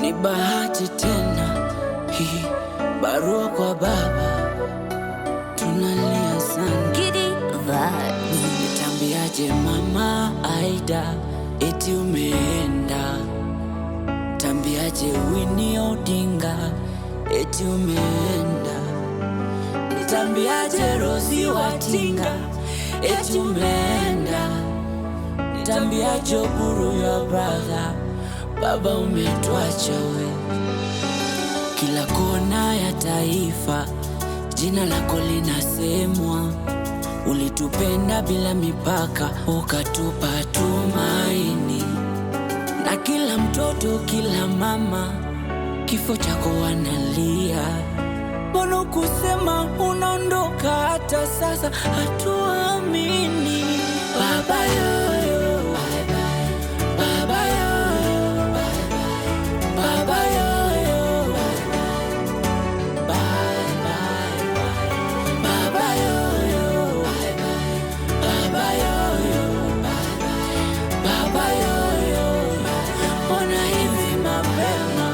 ni bahati tena hii barua kwa baba, tunalia sana. Giddy vibes. Nitambiaje mama Aida eti umeenda? Tambiaje Winnie Odinga eti umeenda? Nitambiaje Rosi Watinga eti umeenda? Nitambiaje Oburu ya brother baba umetuacha we. Kila kona ya taifa jina lako linasemwa. Ulitupenda bila mipaka, ukatupa tumaini, na kila mtoto, kila mama, kifo chako wanalia. Mbona kusema unaondoka? Hata sasa hatuamini. Baba yoyo, baba yoyo, baba yoyo, bye bye baba yoyo, baba yoyo, baba yoyo, mbona hivi mapema?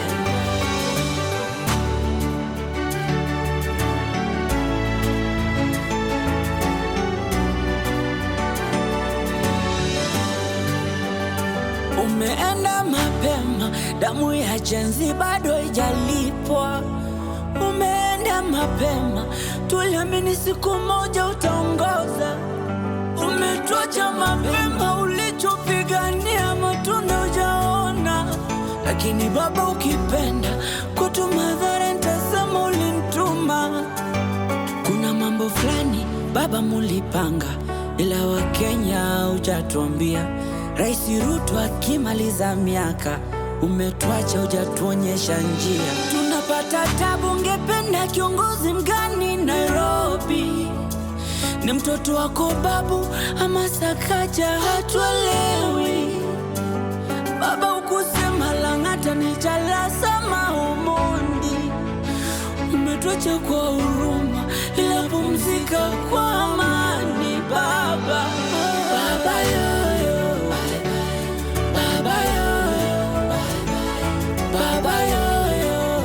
Umeenda mapema, damu ya jenzi bado haijalipwa. Umeenda mapema, tuliamini siku moja utaongoza. Umetuacha mapema, ulichopigania matunda hujaona. Lakini Baba, ukipenda kutuma dhara, nitasema ulinituma. Kuna mambo fulani baba mulipanga, ila Wakenya hujatuambia. Rais Ruto akimaliza miaka, umetuacha hujatuonyesha njia. Tunapata tabu, ungependa kiongozi mgani Nairobi? Ni mtoto wako babu ama Sakaja? Hatuelewi. Baba ukusema Lang'ata ni Jalasa Omondi, umetuacha kwa huruma, ila pumzika kwa amani baba. Baba yoyo, baba yoyo, baba yoyo,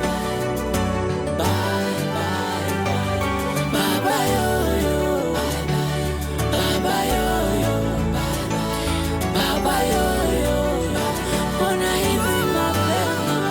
bye bye baba yoyo, baba yoyo, baba yoyo, mbona hivi mapema?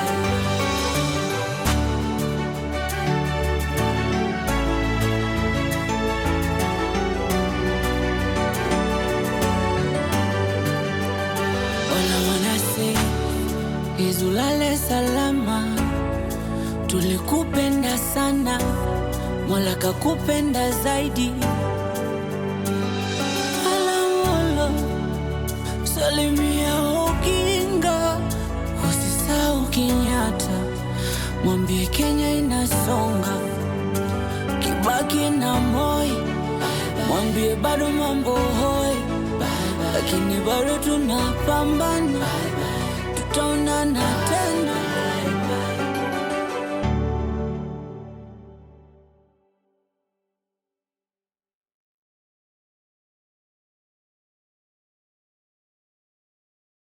Wala wanase izulale salama, tulikupenda sana, Mola kakupenda zaidi. Alamolo salimia Oginga, usisahau Kenyatta, mwambie Kenya inasonga, Kibaki na Moi, mwambie bado mambo hoi, lakini bado tunapambana, tutaonana tena.